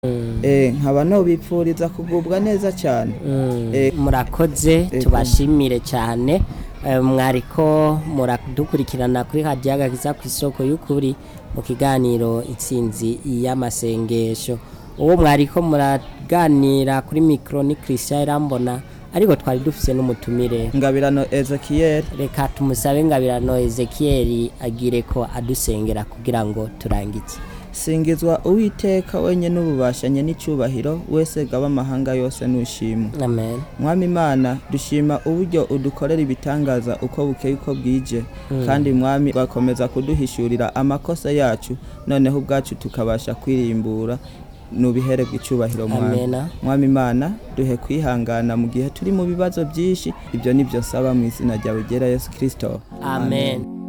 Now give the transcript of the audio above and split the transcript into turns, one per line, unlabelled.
Eh, nkaba nobipfuriza kugubwa neza cyane Eh,
murakoze tubashimire cyane Eh, mwariko muradukurikirana kuri radiyo agakiza ku isoko y'ukuri mu kiganiro itsinzi y'amasengesho uwo mwariko muraganira kuri mikoro ni christian irambona ariko twari dufise n'umutumire
ngabirano Ezekiel
reka tumusabe ngabirano ezekiyeli agire ko adusengera kugira ngo turangize
singizwa uwiteka wenye n'ububashanye n'icyubahiro wese gaba amahanga yose nushimwe
amen
mwami imana dushima uburyo udukorera ibitangaza uko bukeye uko bwije kandi mwami bakomeza kuduhishurira amakosa yacu noneho ubwacu tukabasha kwirimbura nubihere bw'icyubahiro mwami
Amena.
mwami imana duhe kwihangana mu gihe turi mu bibazo byinshi ibyo nibyo saba mu izina ryawe ryera yesu kirisito
amen